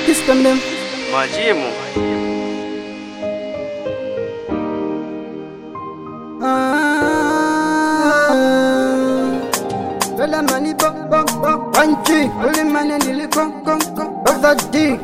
This them them. Majimu. Fela mani bo bo bo. Wanchi. Uli mani nili kon kon kon. Of the dick.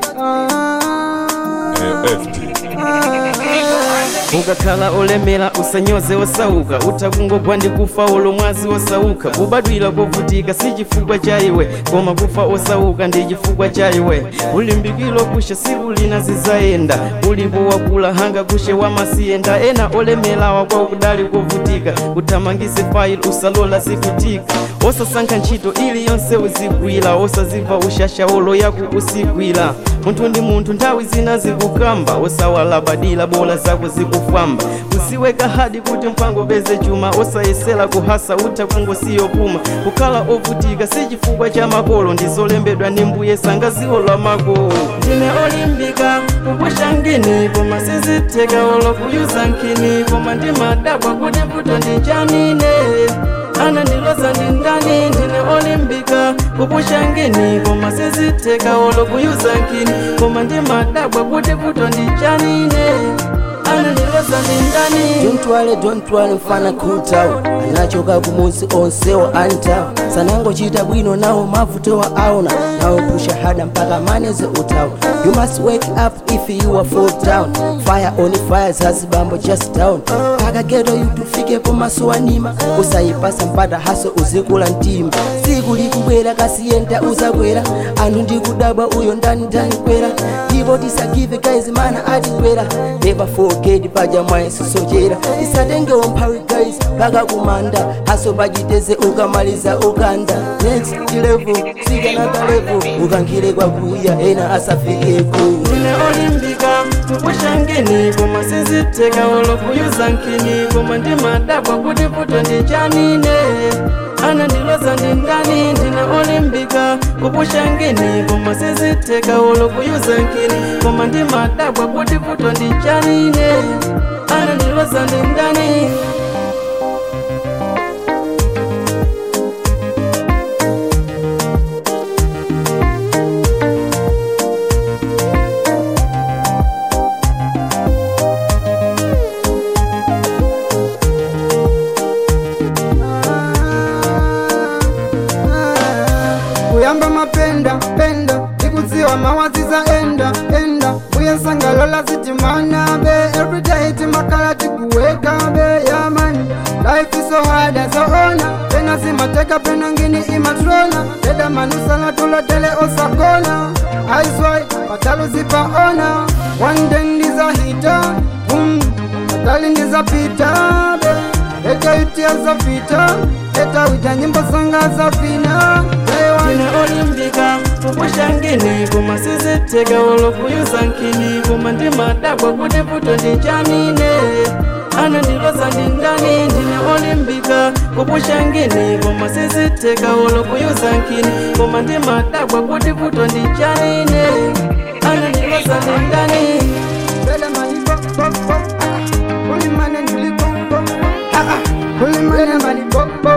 ukakhala olemera usanyoze osauka utakungogwa ndi kufa ulo mwazi osauka kubadwira kovutika si chifukwa cha iwe koma kufa osauka ndi chifukwa cha iwe ulimbikiro kushe siku lina zizayenda ulipo wakula hanga kushe wamasiyenda ena olemerawa kwa kudali kovutika uthamangise fayili usalola zikutika osasankha ntchito iliyonse uzigwira osaziva ushasha olo yaku usigwira munthu ndi munthu nthawi zina zikukamba osawalabadira bola zako zikufamba usiweka hadi kuti mpango peze chuma osayesera kuhasa utha kungosiyopuma kukhala ovutika si chifukwa cha makolo ndizolembedwa ndi mbuye sangaziolwa makolo ndine olimbika kupusha ngini koma sizitheka olo kuyuza nkhini koma ndimadabwa kuti vuto ndichanine ana ndiloza ndi ndani ndine olimbika kupusha ngini koma sizitheka olo kuyuza nkhini koma ndimadabwa kuti vuto ndichanine ana ndiloza ndi ndani Don't worry, don't worry mfana kutawo anachoka kumuzi onsewo antawo sanangochita bwino nawo mavutowa aona nawo pusha hada mpaka maneze utawo you must wake up if you are fall down fire on fire zazibambo just down akageto yutufike pomasuwanima usayipasa mpata haso uzikula mtima siku likubwera kasiyenda uzakwera anthu ndikudabwa uyo ndani ndani kwera ndipo tisagive guys mana atikwera never forget paja mwayesosochera tisatengewo mphawi guys paka kumanda haso pachiteze ukamaliza ukanda next level sikanaka level ukankhire kwakuya ena asafikeko ndine olimbika kupusha ngini koma sizitheka olo kuyuza nkhini koma ndimadabwa kuti vuto ndichanine ana ndiloza ndi ndani ndine olimbika kupusha ngini koma sizitheka olo kuyuza nkhini koma ndimadabwa kuti vuto ndichanine ana ndiloza ndi ndani kuyamba mapenda penda ikudziwa mawaziza enda enda uyensangalola zitimana be everyday timakala tikuweka be yaman life is so hard azoona pena zimateka pena ngini imatrona deda manusala tulotele osakona aiswai patalu zipaona one day ndizahita bum patali ndizapita be eta itia zapita eta wita nyimbo sanga zapina ndine olimbika kupusha ngini koma sizitheka olo kuyuza nkhini koma ndimadabwa kuti vuto ndichanine ana ndiloza ndi ndani ndine olimbika kupusha ngini koma sizitheka olo kuyuza nkhini koma ndimadabwa kuti vuto ndichanine ana ndiloza ndi ndani Bele mani bo bo bo Kuli mane ndili bo bo Ah ah Kuli mane mani bo bo